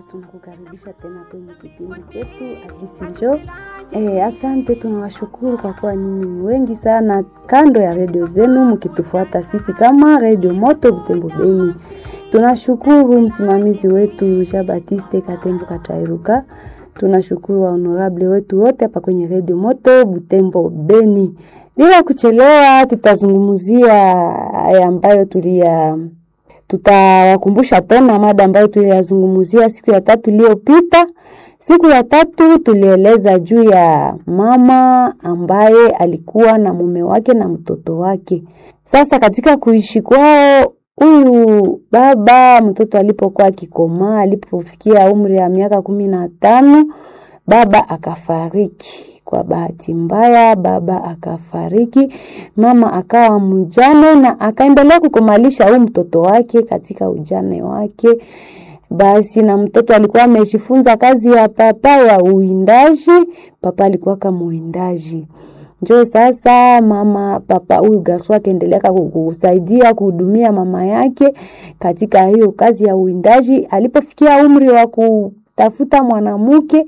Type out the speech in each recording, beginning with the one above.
tunakukaribisha tena kwenye kipindi chetu Hadisi Njoo. Eh, asante, tunawashukuru kwa kuwa nyinyi ni wengi sana kando ya redio zenu mkitufuata sisi kama Redio Moto Butembo Beni. Tunashukuru msimamizi wetu Jean Baptiste Katembo Katairuka. Tunashukuru wa honorable wetu wote hapa kwenye Redio Moto Butembo Beni. Bila kuchelewa, tutazungumzia haya ambayo tulia tutawakumbusha tena mada ambayo tuliyazungumzia siku ya tatu iliyopita. Siku ya tatu tulieleza juu ya mama ambaye alikuwa na mume wake na mtoto wake. Sasa katika kuishi kwao, huyu baba mtoto alipokuwa akikomaa, alipofikia umri ya miaka kumi na tano, baba akafariki. Kwa bahati mbaya, baba akafariki, mama akawa mjane na akaendelea kukomalisha huyu mtoto wake katika ujane wake. Basi na mtoto alikuwa amejifunza kazi ya papa ya uwindaji. Papa alikuwa kama uwindaji, njo sasa mama papa huyu garso akaendelea kusaidia kuhudumia mama yake katika hiyo kazi ya uwindaji. Alipofikia umri wa kutafuta mwanamke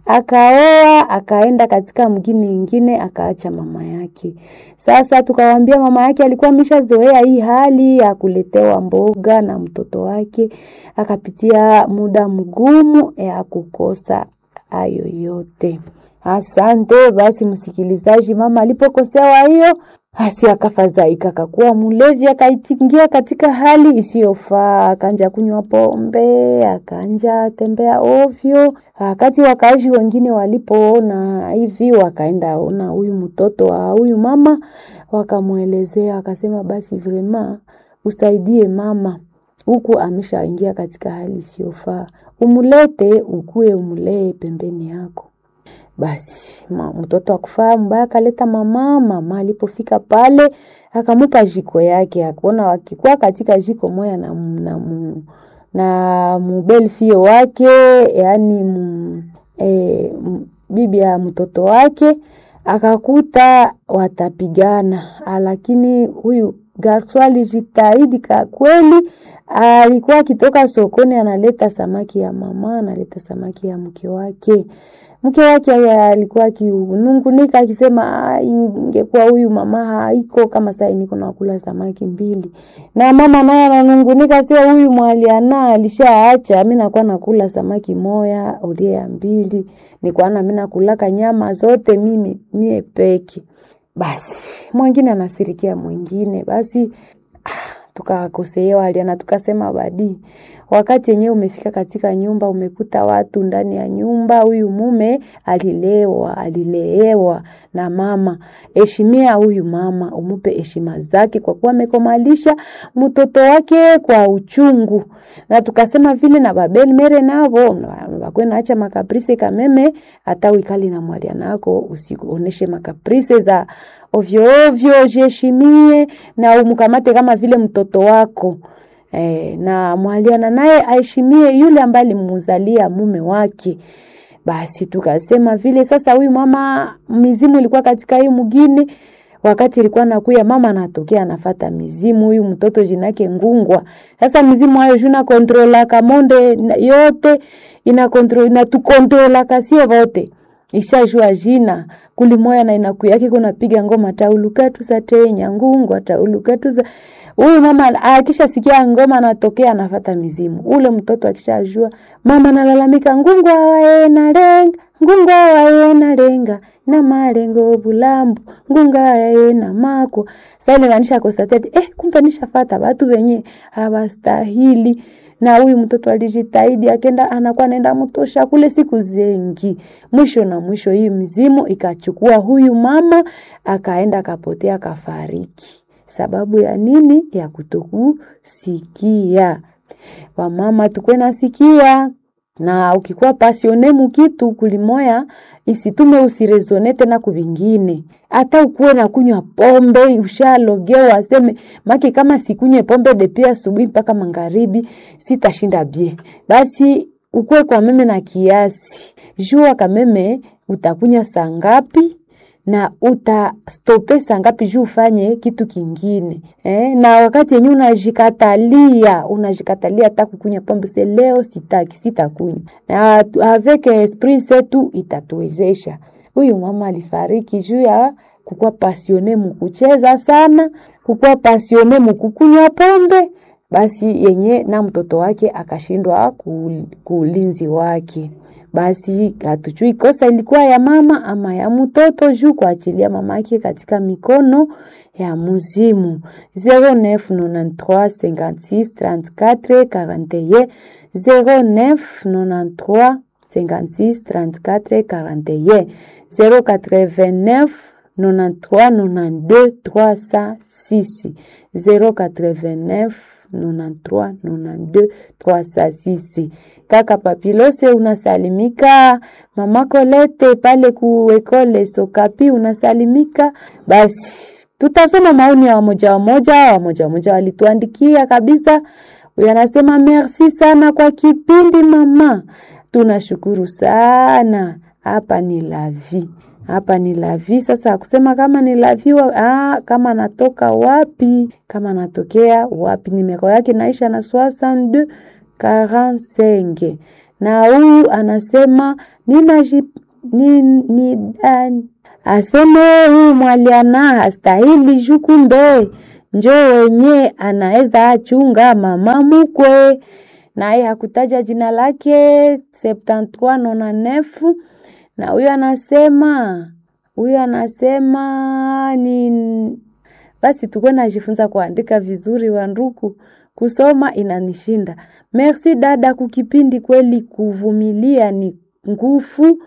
akaoa akaenda katika mgini ingine akaacha mama yake. Sasa tukawambia mama yake alikuwa ameshazoea hii hali ya kuletewa mboga na mtoto wake, akapitia muda mgumu ya kukosa hayo yote. Asante basi, msikilizaji, mama alipokosewa hiyo basi akafadhaika, akakuwa mlevi, akaitingia katika hali isiyofaa, akanja kunywa pombe, akanja tembea ovyo. Wakati wakaaji wengine walipoona hivi, wakaenda ona huyu mtoto wa huyu mama, wakamwelezea, akasema basi vrema usaidie mama, huku ameshaingia katika hali isiyofaa, umulete ukue, umulee pembeni yako. Basi ma, mtoto akufaa mbaya, akaleta mama. Mama alipofika pale akamupa jiko yake, akaona wakikuwa katika jiko moya na, na, na, na mubelfio wake yani m, e, m, bibi ya mtoto wake akakuta watapigana, lakini huyu garso alijitahidi kwa kweli. Alikuwa akitoka sokoni analeta samaki ya mama, analeta samaki ya mke wake mke wake alikuwa akinungunika akisema, ingekuwa huyu mama haiko kama saa niko nakula samaki mbili, na mama naye ananungunika, sio huyu mwaliana alishaacha, mimi nakuwa nakula samaki moya ulie ya mbili, nikwana mimi nakulaka nyama zote mimi mie peke. Basi mwingine anasirikia mwingine, basi ah, tukakosewa aliana, tukasema badi wakati yenyewe umefika katika nyumba, umekuta watu ndani ya nyumba. Huyu mume alilewa, alileewa na mama. Heshimia huyu mama, umupe heshima zake, kwa kuwa amekomalisha mtoto wake kwa uchungu. Na tukasema vile na babeli mere navo wakwe naacha makaprise kameme, hata uikali na mwalia nako usioneshe makaprise za ovyo ovyo, jiheshimie na umkamate kama vile mtoto wako. E, na mwaliana naye aheshimie yule ambaye alimuzalia mume wake. Basi tukasema vile sasa, huyu mama mizimu ilikuwa katika hii mgini, wakati ilikuwa nakuya mama anatokea anafata mizimu, huyu mtoto jinake Ngungwa. Sasa mizimu hayo juna kontrola kamonde yote ina kontrola ina tukontrola kasio vote ishajua jina kulimoya na inakuyake kuna piga ngoma taulukatu za tenya Ngungwa taulukatu za huyu mama akishasikia ngoma anatokea anafata mizimu. Ule mtoto akishajua mama nalalamika, ngungwa wae na lenga ngungwa wae na lenga na malengo bulambu ngunga wae na mako sasa, inanisha kostatete eh, kumbe nishafata watu wenye hawastahili. Na huyu mtoto alijitahidi, akenda anakuwa nenda mtosha kule siku zengi. Mwisho na mwisho, hii mizimu ikachukua huyu mama, akaenda akapotea, akafariki sababu ya nini? Ya kutokusikia. Wamama tukwe nasikia, na ukikuwa pasione mukitu kulimoya isitume usirezone tena kuvingine. Hata ukuwe na kunywa pombe ushalogewa, aseme maki kama sikunywe pombe depi asubuhi mpaka magharibi sitashinda bie. Basi ukuwe kwa meme na kiasi, jua kameme utakunya saa ngapi na utastope saa ngapi juu ufanye kitu kingine eh? na wakati yenyewe unajikatalia unajikatalia hata kukunywa pombe, se leo sitaki, sitakunywa, na avec esprit setu itatuwezesha. Huyu mama alifariki juu ya kukuwa pasione mukucheza sana, kukuwa pasione mukukunywa pombe, basi yenye na mtoto wake akashindwa kuulinzi wake basi hatujui kosa ilikuwa ya mama ama ya mtoto juu kuachilia mama yake katika mikono ya muzimu. 0993563441 0993563441 089 93 92 306 089 93 92 306. Kaka Papilose unasalimika, mama Kolete pale ku ekole Sokapi unasalimika. Basi tutasoma maoni ya wamoja wamoja, wamoja wamoja walituandikia kabisa. Huyu anasema merci sana kwa kipindi mama, tunashukuru sana. Hapa ni lavi hapa ni lavi. Sasa kusema kama ni lavi ah, kama natoka wapi, kama natokea wapi, nimero yake naisha na 62 45 na huyu anasema ninaji ni, ni, uh, aseme huyu mwaliana hastahili jukumbe njo wenye anaweza achunga mama mukwe, naye hakutaja jina lake 7399 na huyu anasema huyu anasema ni basi, tukuwe najifunza kuandika vizuri, wanduku, kusoma inanishinda. Merci dada, kukipindi kweli, kuvumilia ni nguvu.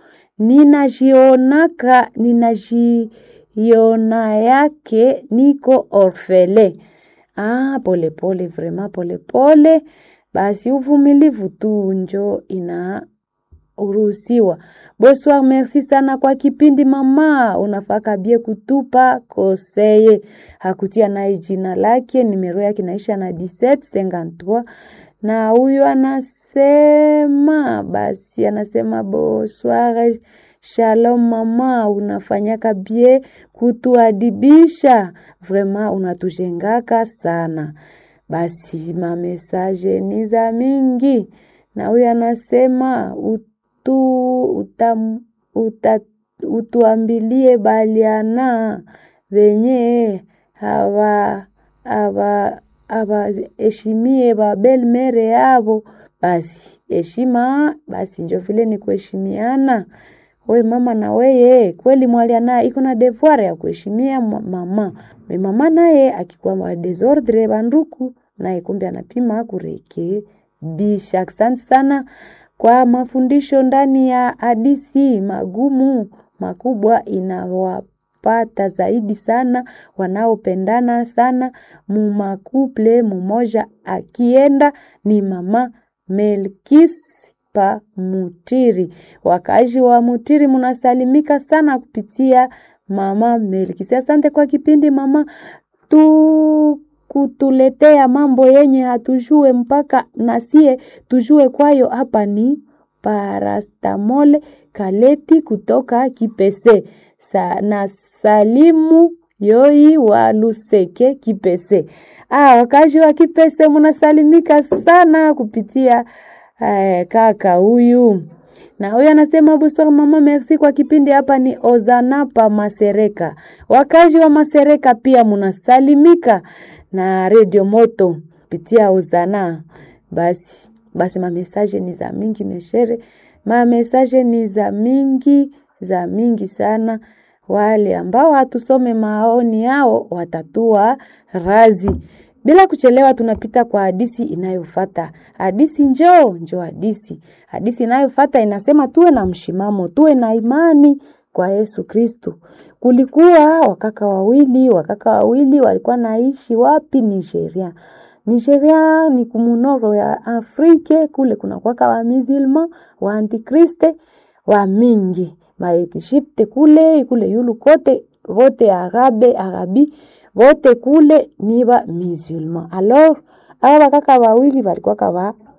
Ninajionaka ninajiona yake niko orfele. Ah, pole pole, vraiment pole pole. Basi uvumilivu tu njo ina uruhusiwa. Bonsoir, merci sana kwa kipindi mama, unafaka bie kutupa koseye. Hakutia naye jina lake, nimero yake naisha na 1753 na huyu anasema basi, anasema bonsoir, shalom mama, unafanyaka bie kutuadibisha, vraiment unatujengaka sana. Basi mamesaje ni za mingi, na huyu anasema utu, utam, uta, utuambilie baliana venye hawa hawa abaheshimie babel mere yavo. Basi heshima basi njo vile ni kuheshimiana. We mama na weye kweli mwaliana iko na devoir ya kuheshimia mama me mama naye akikuwa wa desordre banduku naye kumbe anapima kurekebisha. Asante sana kwa mafundisho ndani ya hadisi magumu makubwa inawapata zaidi sana wanaopendana sana mumakuple mumoja akienda ni mama Melkis pa Mutiri. Wakazi wa Mutiri munasalimika sana kupitia mama Melkis. Asante kwa kipindi mama tu kutuletea mambo yenye hatujue mpaka nasie tujue kwayo. Hapa ni parastamole kaleti kutoka Kipese Sa, na salimu yoi wa Luseke Kipese. Ah, wakazi wa Kipese munasalimika sana kupitia eh, kaka huyu na huyu anasema bonsoir mama, merci kwa kipindi. Hapa ni Ozana pa Masereka. Wakazi wa Masereka pia munasalimika na Radio Moto kupitia Ozana. Basi basi, mamesaje ni za mingi meshere, mamesaje ni za mingi za mingi sana. Wale ambao hatusome maoni yao watatua razi. Bila kuchelewa, tunapita kwa hadisi inayofata. Hadisi njoo njoo, hadisi hadisi inayofata inasema tuwe na mshimamo, tuwe na imani kwa Yesu Kristu. Kulikuwa wakaka wawili, wakaka wawili walikuwa naishi wapi? Nigeria. Nigeria ni kumunoro ya Afrike, kule kuna kwaka wa musulman wa antikriste wa mingi maekishipte kule kule yulu kote vote arabe arabi vote kule ni ba musulman. Alors aba bakaka wawili walikuwa kawa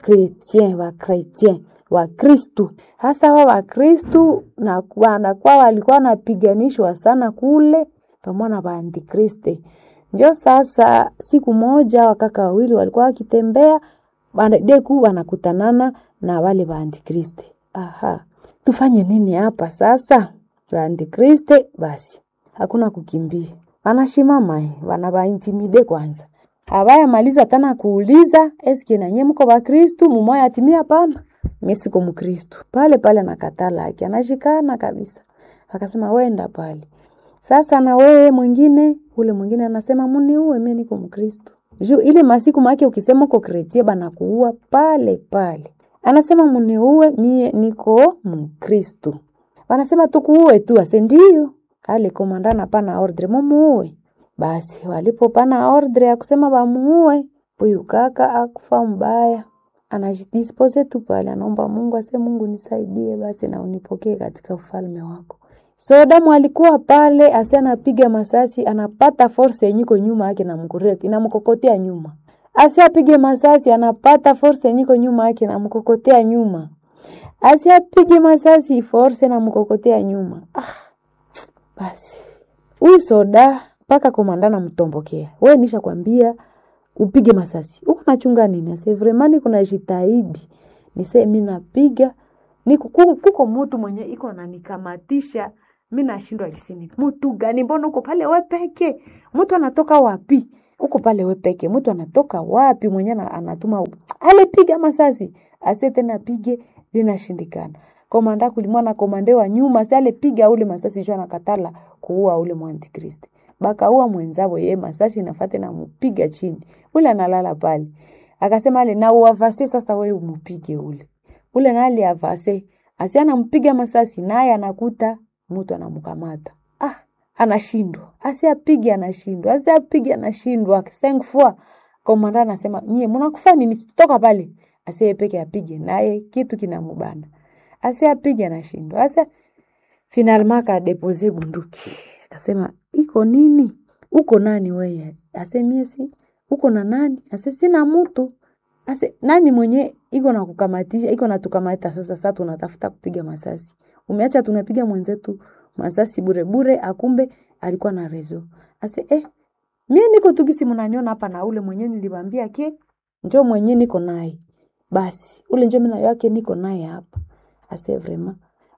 kretien wa kretien wa Kristu. Hasa wa Wakristu na wanakuwa walikuwa wanapiganishwa sana kule pamoja na waantikriste. Njo sasa siku moja wakaka wawili walikuwa wakitembea deku wanakutanana na wale waantikriste. Aha, tufanye nini hapa sasa? Waantikriste basi hakuna kukimbia, wanashimama wana waintimide kwanza Habaya maliza tena kuuliza eske nanye mko ba Kristu mumoya atimia hapana. Mimi siko Mkristu. Pale pale anakatala yake anashikana kabisa. Akasema wenda pale. Sasa na wewe mwingine ule mwingine anasema muniue mimi niko Mkristu. Juu ile masiku make ukisema uko kretie bana kuua pale pale. Anasema muniue mie niko Mkristu. Wanasema tukuue tu ase ndio. Kale komandana pana ordre mumuue. Basi walipopana ordre ya kusema bamuue, huyu kaka akufa mbaya, anajidispose tu pale, anaomba Mungu ase, Mungu nisaidie basi na unipokee katika ufalme wako. So damu alikuwa pale, ase anapiga masasi, anapata force yenyiko nyuma yake na mkureki inamkokotea nyuma, ase apige masasi, anapata force yenyiko nyuma yake na mkokotea nyuma, ase apige masasi, force na mkokotea nyuma. Ah, basi huyu soda mpaka komandana mtombokea. We nisha kwambia upige masasi. Uko nachunga nini? Ase vraiment kuna jitahidi. Nise mimi napiga. Niko kuko mtu mwenye iko ananikamatisha. Mimi nashindwa kisini. Mtu gani? Mbona uko pale wewe peke? Mtu anatoka wapi? Uko pale wewe peke. Mtu anatoka wapi mwenye anatuma ale piga masasi. Ase tena pige linashindikana. Komanda kulimwana komande wa nyuma, si ale piga ule masasi jua nakatala kuua ule mwantikristi bakaua mwenzao ye masasi nafate na mupiga chini ule analala pale akasema ale na uavase sasa wewe umupige ule ule nali avase asi anampiga masasi naye anakuta mtu anamkamata ah anashindwa asi apige anashindwa asi apige anashindwa cinq fois komanda anasema nyie mnakufa nini toka pale asi peke apige naye kitu kinamubana asi apige anashindwa asa finalement akadepose bunduki akasema iko nini? Uko nani weye? Ase mie si uko na nani? Ase sina mtu. Ase nani mwenye iko na kukamatisha, iko na tukamata sasa sasa tunatafuta kupiga masasi. Umeacha tunapiga mwenzetu masasi bure bure, akumbe alikuwa na rezo. Ase eh mie niko tukisi mnaniona hapa na ule mwenye niliwaambia ke njo mwenye niko naye. Basi ule njo mimi yake niko naye hapa. Ase vraiment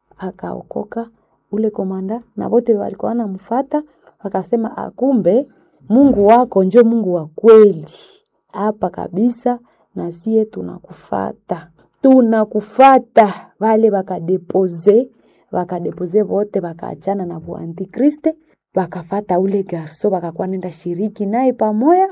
akaokoka ule komanda na wote walikuwa wanamfuata wakasema akumbe Mungu wako njo Mungu wa kweli hapa kabisa, na sie tunakufata, tunakufata. Wale wakadepose wakadepose wote wakaachana na buantikriste wakafata ule garso, wakakuwa nenda shiriki naye pamoya,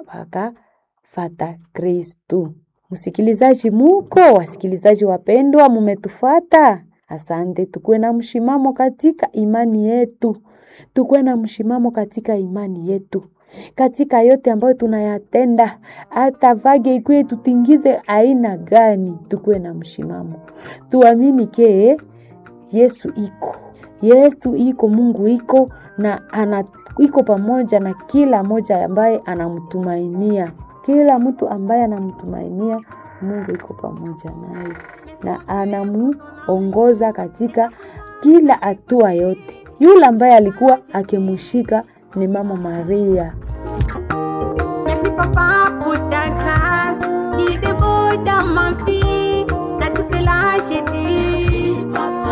wakafata Kristu. Msikilizaji muko, wasikilizaji wapendwa, mumetufuata. Asante, tukuwe na mshimamo katika imani yetu, tukuwe na mshimamo katika imani yetu, katika yote ambayo tunayatenda, hata vage ikuwe tutingize aina gani, tukuwe na mshimamo, tuamini ke Yesu iko, Yesu iko, Mungu iko na ana iko pamoja na kila moja ambaye anamtumainia, kila mtu ambaye anamtumainia Mungu iko pamoja naye na anamuongoza katika kila hatua yote. Yule ambaye alikuwa akimshika ni Mama Maria. Merci papa pour ta grâce qui déborde dans ma vie. Là tout cela j'ai dit.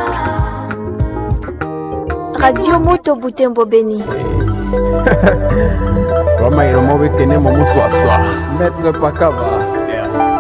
Radio Moto Butembo Beni. Roma iromo bekene mo muswaswa. Maître Pakaba.